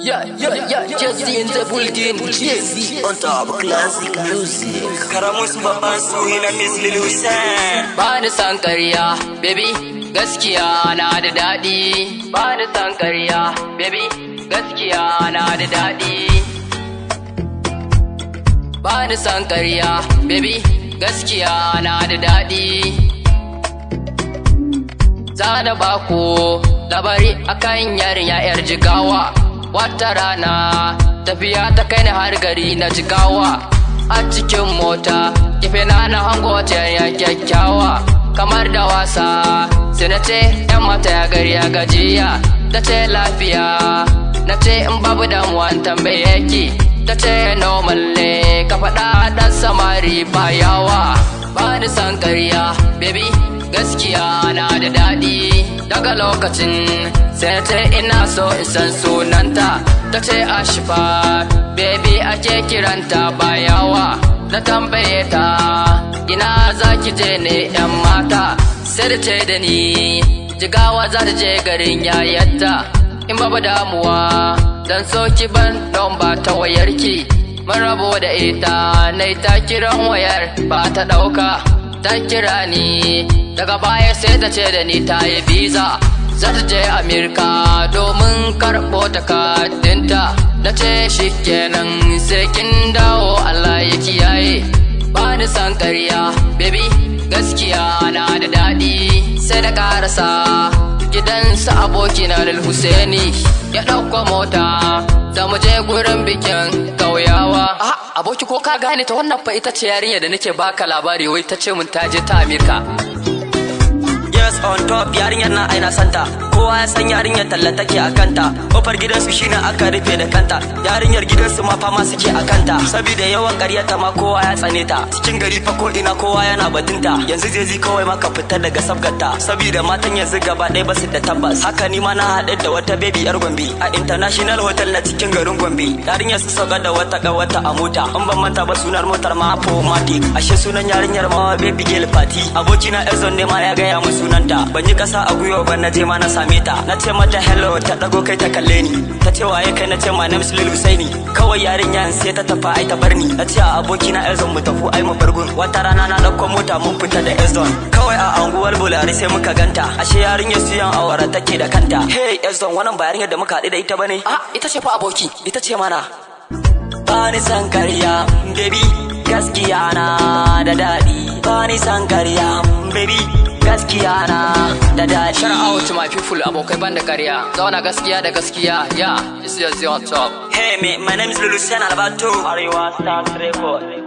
Yeah, yeah, yeah, just in the building, Jay-Z on top classic music. Karamus babban suhi na Miss Lil Hussein. Ba ni san ƙarya, baby, gaskiya na da daɗi. Ba ni san ƙarya, baby, gaskiya na da daɗi. Ba ni san ƙarya, baby, gaskiya na da daɗi. Za da bako labari akan yarinya 'yar jigawa. Wata rana tafiya ta kai ni har gari na jigawa. A cikin mota, kife na na hango wata yarinya kyakkyawa. Kamar da wasa, sai na ce 'yan mata ya gari ya gajiya. Ta ce lafiya, na ce in babu damuwa in tambaye ki. Ta ce normal ne, ka faɗa ɗan samari ba yawa. Ba ni san ƙarya, baby. gaskiya na da daɗi daga lokacin sai ta ina so in san sunanta ta ce ashifa baby ake kiranta bayawa na tambaye ta ina za ki je ne yan mata sai da ce da ni jigawa za ta je garin yayarta in babu damuwa dan so ki ban don ba ta wayarki mun rabo da ita na ta kiran wayar ba ta ɗauka ta kira ni daga baya sai ta ce da ni ta yi visa za ta je amerika domin karɓo takardunta na ce shi kenan sai kin dawo allah ya kiyaye ba ni san ƙarya baby gaskiya na da daɗi sai da ƙarasa gidansa abokina da Husaini ya ɗauko mota za mu je gurin bikin ƙauyawa. aboki ko ka gane ta wannan fa ita ce yarinya da nake baka labari wai ta ce mun ta je ta Amerika. Yes on top yarinyar na aina santa kowa ya san yarinyar talla take a kanta kofar gidansu shine aka rufe da kanta yarinyar gidansu ma fama suke a kanta saboda yawan ƙaryata ma kowa ya tsane ta cikin gari fa ko ina kowa yana batunta yanzu zai zi kawai maka fitar daga sabgarta saboda matan yanzu gaba ɗaya basu da tabbas haka ni ma na haɗe da wata baby yar gombe a international hotel na cikin garin gombe yarinyar su sauka da wata wata a mota in ban manta ba sunar motar ma matic ashe sunan yarinyar ma baby girl party abokina ezon ne ma ya gaya mu sunanta ban yi kasa a gwiwa ba na je ma na same ta na ce mata hello ta dago kai ta kalle ni ta ce waye kai na ce ma name Lil Husaini kawai yarinya sai ta tafi ai ta bar ni na ce a abokina Ezon mu tafi ai mu bargun wata rana na dauko mota mun fita da Ezon kawai a anguwar Bulari sai muka ganta ashe yarinya su yan awara take da kanta hey Ezon wannan ba yarinyar da muka haɗu da ita bane Ah, ita ce fa aboki. ita ce mana bani san karya baby gaskiya na da daɗi bani san karya baby gaskiya na da daɗi Shout out to my people abokai ban da ƙarya. Zauna gaskiya da gaskiya. Yeah, this is on top. Hey, me, my name is Lulu Sen Albato. Ariwa Stars Record.